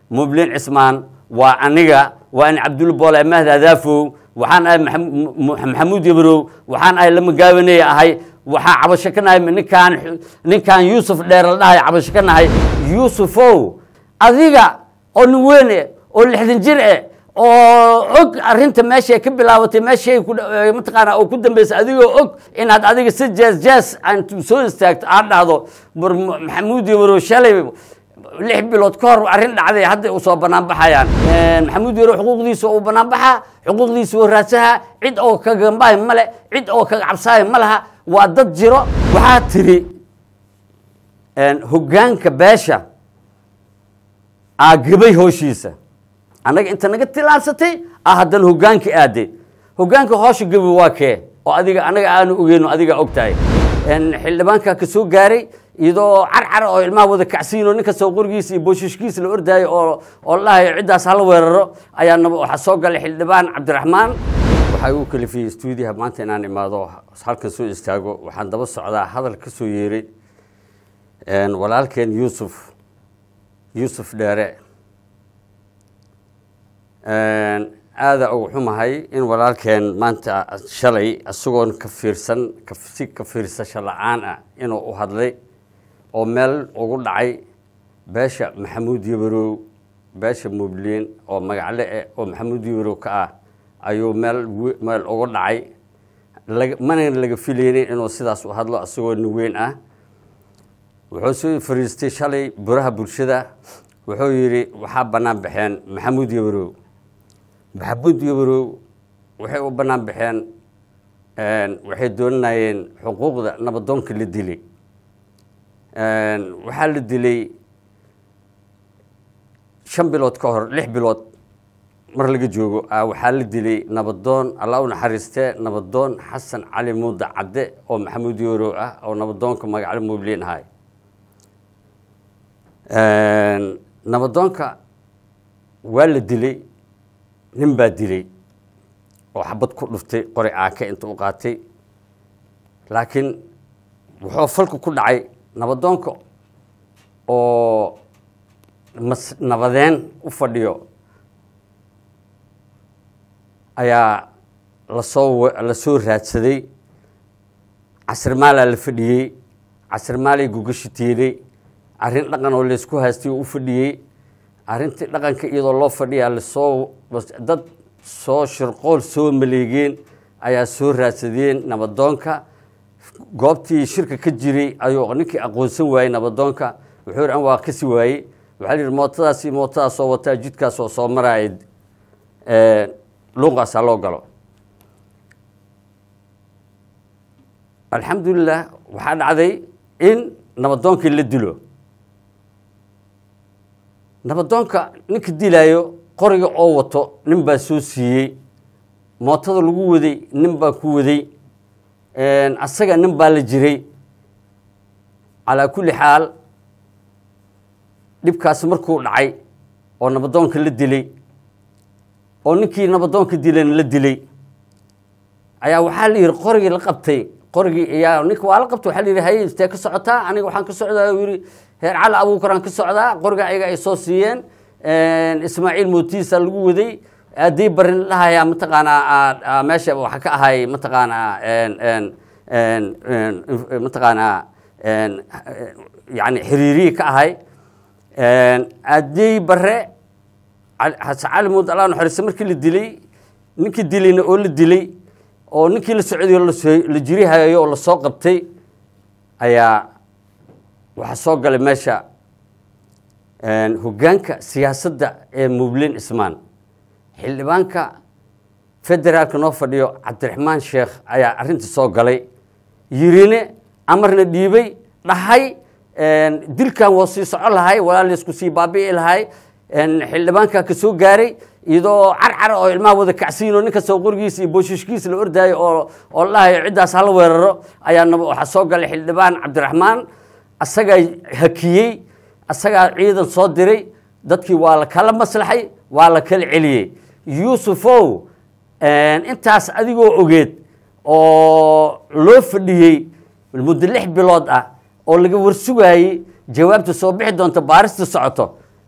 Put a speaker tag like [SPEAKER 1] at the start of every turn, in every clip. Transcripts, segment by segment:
[SPEAKER 1] mublin cismaan waa aniga waa in cabdulla boole mahdi adaafow waxaan ahay maxamuud yabrow waxaan ahay lama gaabaney ahay waxaa cabasho ka nahay ninkaan ninkaan yuusuf dheer la dhahay cabasho ka nahay yuusufow adiga oo nin weyn eh oo lixdan jir eh oo og arrinta meeshay ka bilaabatay meeshay mataqaana oo ku dambeysay adigoo og inaad adiga si jees jees aan soo istaagto aad dhahdo maxamuud yabrow shalay lix bilood ka hor arrin dhacday hadda u soo banaan baxayaan maxamuud yaro xuquuqdiisa uu banaan baxaa xuquuqdiisa uu raadsaha cid oo ka gambaay male cid oo kaga cabsaaya ma laha waa dad jiro waxaa tiri hoggaanka beesha aa gabay hooshiisa annaga inta naga tilaansatay ah haddana hoggaanka aaday hoggaanka hoosha gabi waa kee oo adiga annaga aanu ogeyno adiga og tahay xildhibaanka ka soo gaaray iyadoo carcar oo ilmaha wada kacsiino nin kastoo qorigiisa iyo booshiishkiisa la ordaayo oo oo la dhahayo ciddaas hala weeraro ayaa waxaa soo galay xildhibaan cabdiraxmaan waxaa igu kalifiyey stuudiyaha maanta inaan imaado halkan soo istaago waxaan daba socdaa hadal ka soo yeeray walaalkeen yuusuf yuusuf dheere aada ugu xumahay in walaalkeen maanta shalay isagoon ka fiirsan si ka fiirsasho la-aan ah inuu u hadlay oo meel ugu dhacay beesha maxamuud yabarow beesha mubliin oo magacle eh oo maxamuud yabarow ka ah ayuu meel meel ugu dhacay mana laga filaynin inuu sidaas u hadlo isagoo nin weyn ah wuxuu soo fariistay shalay buraha bulshada wuxuu yidhi waxaa bannaan baxeen maxamuud yabarow maxamuud yabarow waxay u bannaan baxeen waxay doonanayeen xuquuqda nabadoonka la dilay waxaa la dilay shan bilood ka hor lix bilood mar laga joogo waxaa la dilay nabadoon allah u naxariistee nabadoon xasan cali muuda cadde oo maxamuud yabarow ah oo nabadoonka magacle mubliin ahay nabadoonka waa la dilay nin baa dilay oo xabad ku dhuftay qori caake inta u qaatay laakiin wuxuu falka ku dhacay nabadoonka oo mas nabadeen u fadhiyo ayaa lasoo lasoo raadsaday casrimaalaa la fadhiyey casrimaalay gugashi tiiday arrin dhaqan oo laysku haystay oo u fadhiyey arrintii dhaqanka iyadoo loo fadhiyaa lasoo dad soo shirqool soo maleegeen ayaa soo raadsadeen nabadoonka goobtii shirka ka jiray ayuu ninkii aqoonsan waayey nabadoonka wuxuu yidhi an waa kasi waayey waxaa yihi mootadaas iyo mootadaas soo wataa jidkaas oo soo maraaya luuqaasaa loo galo alxamdulilah waxaa dhacday in nabadoonkii la dilo nabadoonka ninka dilaayo qoriga oo wato nin baa soo siiyey mootada lagu waday nin baa ku waday asaga nin baa la jiray calaa kulli xaal dhibkaas markuu dhacay oo nabadoonka la dilay oo ninkii nabadoonka dilayna la dilay ayaa waxaa la yidhi qorigii la qabtay qorigii ayaa ninka waa la qabtay waxaa la yidhi haye istee ka socotaa aniga waxaan ka socdaa uu yidhi heer cali abuukaraan ka socdaa qoriga ayaga ay soo siiyeen ismaaciil mootiisa lagu waday addii barin dhahayaa mataqaanaa meesha waxa ka ahay mataqaanaa mataqaanaa yani xiriiriyi ka ahay addii bare xasan cali muud allah naxariista markii la dilay ninkii dilayna oo la dilay oo ninkii la socday oo la jirihayo oo lasoo qabtay ayaa waxaa soo galay meesha hoggaanka siyaasadda ee mublin ismaan xildhibaanka federaalka noo fadhiyo cabdiraxmaan sheekh ayaa arrintii soo galay yirine amarna dhiibay dhahay dilkan waa sii soco lahay walaa laysku sii baabi'i lahay xildhibaanka ka soo gaaray iyadoo carcar oo ilmaha wada kacsiino nin kastoo qorigiisa iyo booshiishkiisa la ordaayo oo oo la dhahayo ciddaas hala weeraro ayaa waxaa soo galay xildhibaan cabdiraxmaan asagaa hakiyey asagaa ciidan soo diray dadkii waa la kala maslaxay waa la kala celiyey yuusufow intaas adigoo ogeed oo loo fadhiyey muddo lix bilood ah oo laga warsugaayey jawaabta soo bixi doonta baarista socoto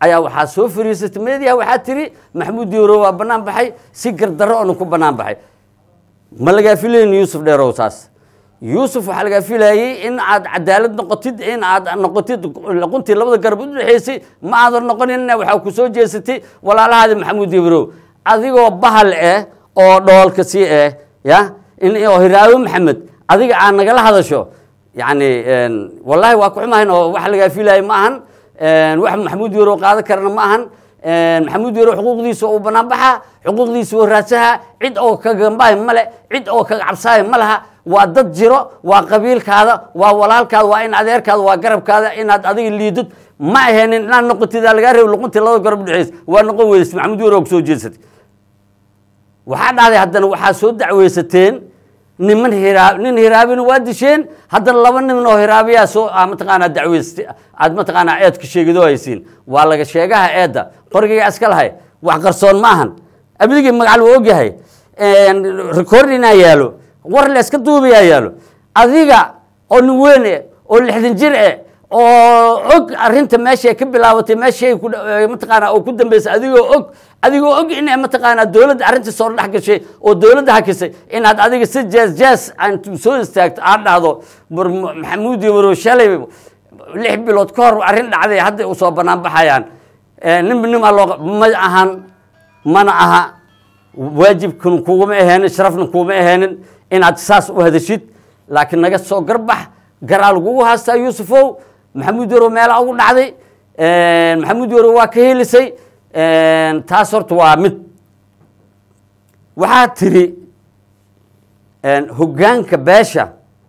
[SPEAKER 1] ayaa waxaa soo fariisatay meediyaha waxaa tiri maxamuud diiro waa bannaan baxay si gardarro oona ku bannaan baxay ma lagaa filayn yuusuf dheerow saas yuusuf waxaa lagaa filayey in aad cadaalad noqotid in aad noqotid quntii labada garab u dhexaysay ma aadan noqonin waxaa ku soo jeesatay walaalahaadi maxamuud dibirow adigoo bahal eh oo dhoolka sii eh ya in oo hiraawo maxamed adiga aad nagala hadasho yacni wallahi waa ku xumahayn oo waxa lagaa filayay ma ahan wax maxamuud dibirow qaadan karana ma ahan maxamuud dibirow xuquuqdiisa uu bannaan baxaa xuquuqdiisa uu raadsahaa cid oo ka gambahay male cid oo kaga cabsahay ma laha waa dad jiro waa qabiilkaada waa walaalkaada waa in adeerkaada waa garabkaada inaad adiga liidid ma aheenin inaad noqotid aa lagaa reeb luquntii labada garab udhexeysa waa noqon weysay maxamuud dibirow kusoo jeesatay waxaa dhacday haddana waxaa soo dacweysateen niman hiraa nin hiraabina waa disheen haddana laba nin oo hiraabiyaa soo mataqaanaa dacweysatay aad mataqaanaa eedka sheegido haysiin waa laga sheegaha eedda qorigayga iska lahay wax qarsoon ma ahan abdigii magacal waa ogyahay recordinaa yaalo war la iska duubayaa yaalo adiga oo nin weyn eh oo lixdan jir eh oo og arrinta meeshay ka bilaabatay meeshay mataqaanaa oo ku dambeysay adigoo og adigoo og in mataqaanaa dowladda arrintii soo dhex gashay oo dowladda hakisay inaad adiga si jees jees aan soo istaagto aad dhahdo maxamuud yabaro shalay lix bilood ka hor arrin dhacday hadday u soo bannaan baxayaan ninba nimaa loo ma ahan mana aha waajibkan kuguma aheenin sharafna kuguma aheenin inaad saas u hadashid laakiin naga soo garbax garaa lagugu haastaa yuusufow maxamuud yaro meelaa ugu dhacday maxamuud yaro waa ka helisay taas horta waa mid waxaa tiri hoggaanka beesha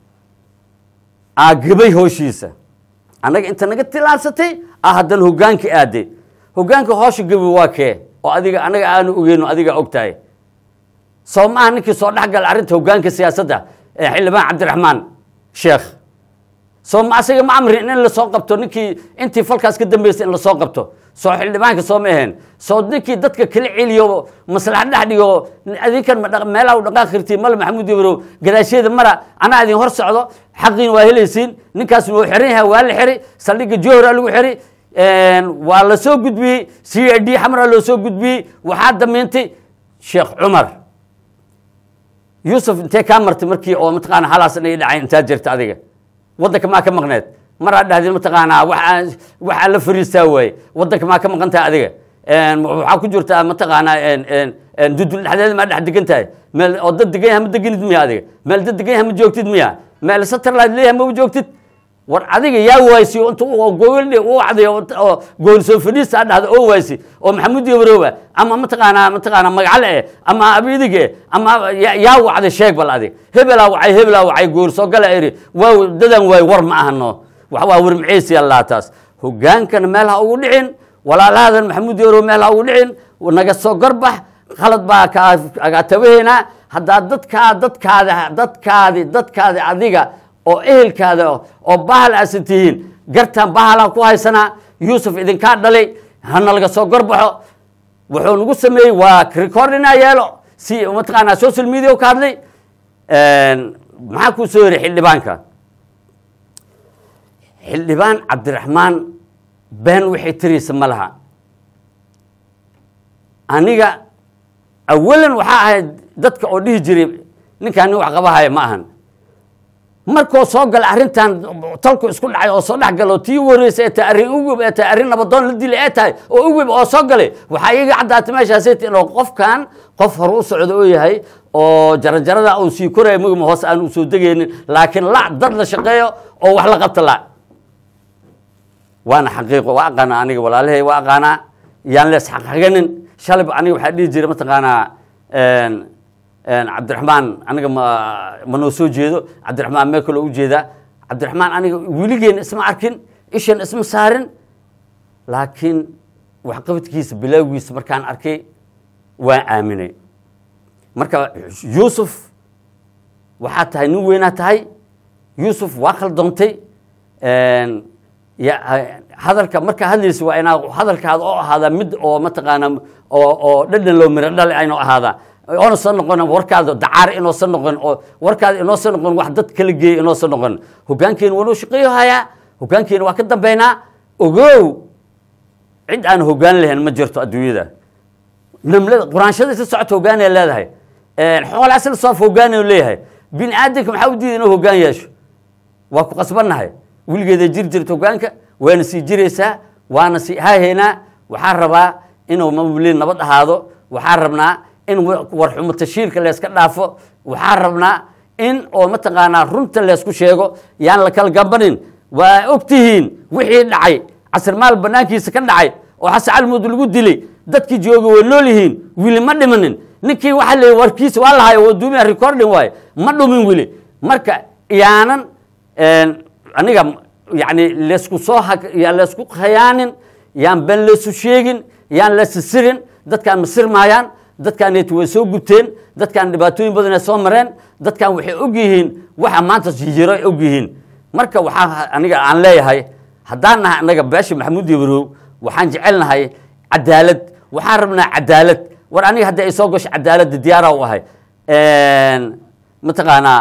[SPEAKER 1] aa gabay hooshiisa annaga inta naga tilaansatay ah haddana hoggaanka aaday hoggaanka hoosha gabi waa kee oo adiga annaga aanu ogeyno adiga og tahay soo maaha ninkii soo dhex gala arrinta hoggaanka siyaasadda xildhibaan cabdiraxmaan sheekh soo ma asaga ma amrin in lasoo qabto ninkii intii falkaas ka dambeysay in lasoo qabto soo xildhibaanka soo ma aheen soo ninkii dadka kala celiyo maslaxa dhex dhigo adinkan meelaha u dhaqaaqi kartiin male maxamuud yabrow gadaasheeda mara anaa idin hor socdo xaqiin waa helaysiin ninkaasna wuu xiran yahay waa la xiri saldhigga johora lagu xiri waa la soo gudbiyey c i d xamra loo soo gudbiyey waxaa damiintay sheekh cumar yuusuf intee kaa martay markii oo mataqaana halaas inay dhacay intaa jirta adiga waddanka maa ka maqneed maraa dhahdeen mataqaanaa waxaa waxaa la fariistaa waaye waddanka maa ka maqan tahay adiga waxaa ku jirtaa mataqaanaa dudul dhexdeeda maa dhex degan tahay meel oo dad degan yaha ma deganid miya adiga meel dad degan yaha ma joogtid miya meel satellite leeyaha ma joogtid war adiga yaa waaysi inta gogoldhi u wacday oo gool soo fadhiista a dhahda oo waaysi oo maxamuud yabarooba ama mataqaanaa mataqaanaa magacal eh ama abidig eh ama yaa wacday sheeg bal adig hebelaa wacay hebelaa wacay gool soo gala iri waa dadan waay war ma ahano wax waa war maceysi allaa taas hogaankana meel ha ugu dhicin walaalahadan maxamuud yabaroob meel ha ugu dhicin naga soo garbax khalad baa kaa tabaheynaa haddaa dadkaa dadkaada dadkaadi dadkaadi adiga oo ehelkaada oo bahal aasa tihiin gartan bahalaan ku haysanaa yuusuf idinkaa dhalay hana laga soo gorbaxo wuxuu nagu sameeyey waa recordina yeelo si mataqaanaa social media ka hadlay maxaa kuu soo yiri xildhibaanka xildhibaan cabdiraxmaan been waxay tiraysa ma laha aniga awalan waxaa ahayd dadka oo dhihi jiray ninkaan nin wax qabahaya ma ahan markoo soo gala arrintan talku isku dhacay oo soo dhex galo tii wareysa ee tahay arrin ugub ee tahay arrin nabadoon la dilay ee tahay oo ugub oo soo galay waxaa iyaga caddaatay meeshaasay tii inuu qofkan qof hore u socdo oo yahay oo jarajarada uu sii koraya mugma hoos aan u soo degaynin laakiin la dad la shaqeeyo oo wax la qabta la waana xaqiiqo waa aqaanaa aniga walaalahay waa aqaanaa yaan lees xaqxaganin shalib aniga waxaa dhihi jiray mataqaanaa cabdiraxmaan aniga ma ma noo soo jeedo cabdiraxmaan mee kaloo u jeedaa cabdiraxmaan aniga weligeena isma arkin ishan isma saarin laakiin waxqabadkiisa bilaawgiisa markaan arkay waan aaminay marka yuusuf waxaa tahay nin weynaa tahay yuusuf waa khaldoontay hadalka markaa hadlaysa waa inaa hadalkaada oo ahaadaa mid oo mataqaanaa oo oo dhadhan loo miro dhale aynu ahaadaa oonasa noqon warkaada dacaar inoosan noqon oo warkaada inoosan noqon wax dad kala geeya inoosan noqon hogaankeena waa noo shaqeeyo hayaa hogaankeena waa ka dambeynaa ogow cid aan hoggaan lahayn ma jirto adduunyada namlada quraanshada isla socota hoggaanay leedahay xoolaa isla soof hoggaanay leeyahay bini aadamka maxaa u diida inuu hoggaan yeesho waa ku qasbannahay weligeeda jir jirta hoggaanka waana sii jiraysaa waana sii haahaynaa waxaan rabaa inuu mawliin nabad ahaado waxaan rabnaa in warxumo tashiirka layska dhaafo waxaan rabnaa in oo mataqaanaa runta laysku sheego yaan la kala gambanin waa og tihiin wixii dhacay casirmaal banaankiisa ka dhacay oo xasan calmuud lagu dilay dadkii jooga way nool yihiin wili ma dhimanin ninkii waxa la warkiisa waa lahayo waduumiya recording waaye ma dhumin wili marka yaanan aniga yani laysku soo yaan laysku khayaanin yaan ban laysu sheegin yaan laysu sirin dadkaan ma sirmaayaan dadkaan way soo gubteen dadkaan dhibaatooyin badan ay soo mareen dadkaan waxay og yihiin waxa maanta jiro ay og yihiin marka waxaa aniga aan leeyahay haddaan nahay anaga beesha maxamuud yabrow waxaan jecelnahay cadaalad waxaan rabnaa cadaalad war aniga haddii ay soo gasho cadaaladda diyaara u ahay mataqaanaa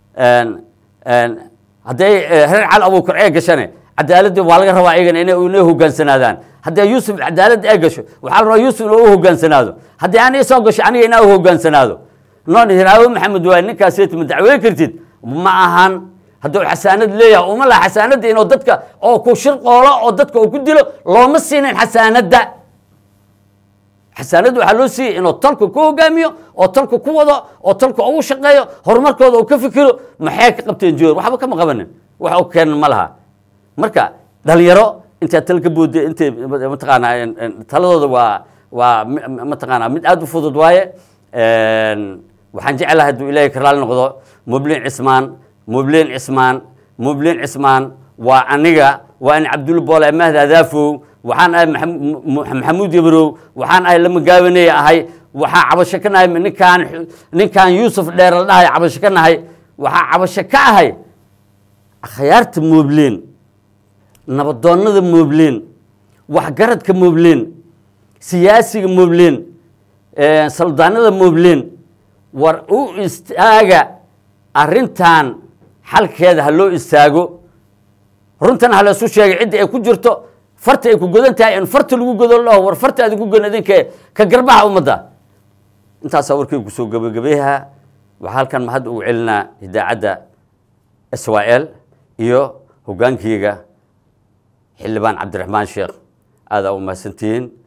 [SPEAKER 1] hadday reer cal abuukar ee gashane cadaaladda waa laga rabaa iyagana inay inay hogaansanaadaan haddii yuusuf cadaaladda ee gasho waxaa la rabaa yuusuf inuu u hogaansanaado haddii aniga soo gasho aniga inaa u hogaansanaado noon hiraawo maxamed waay ninkaaseti ma dacweyn kartid ma ahan hadduu xasaanad leeyahay uma laha xasaanadda inuu dadka oo ku shirqoolo oo dadka uu ku dilo looma siinin xasaanadda xasaanadda waxaa loo siiyey inuu tolka ku hogaamiyo oo tolka ku wado oo tolka ugu shaqeeyo horumarkooda uu ka fikiro maxay ka qabteen joor waxba kama qabanin wax u keenan ma laha marka dhalinyaro intaa tala ka boodda intay mataqaanaa taladooda waa waa mataqaanaa mid aada u fudud waaye waxaan jeclahay hadduu ilaahay ka raali noqdo mublin cismaan mublin cismaan mublin cismaan waa aniga waa in cabdulla boole mahd adaafow waxaan ahay maxamuud yabrow waxaan ahay lama gaabaney ahay waxaa cabasho ka nahay ninkaan ninkaan yuusuf dheer la dhahay cabasho ka nahay waxaa cabasho ka ahay akhyaarta moobleen nabadoonnada moobleen waxgaradka moobleen siyaasiga moobleen saldaanada moobleen war u istaaga arrintan xalkeeda ha loo istaago runtan ha laysu sheegay cidda ay ku jirto farta ay ku godan tahay in farta lagu godo laho war farta aadi ku godan idinkee ka garbaha ummadda intaasaa warkaygu kusoo gabagabeyaha waxaa halkan mahad ugu celinaa idaacadda s y l iyo hoggaankiyga xildhibaan cabdiraxmaan sheekh aadaa u mahadsantihiin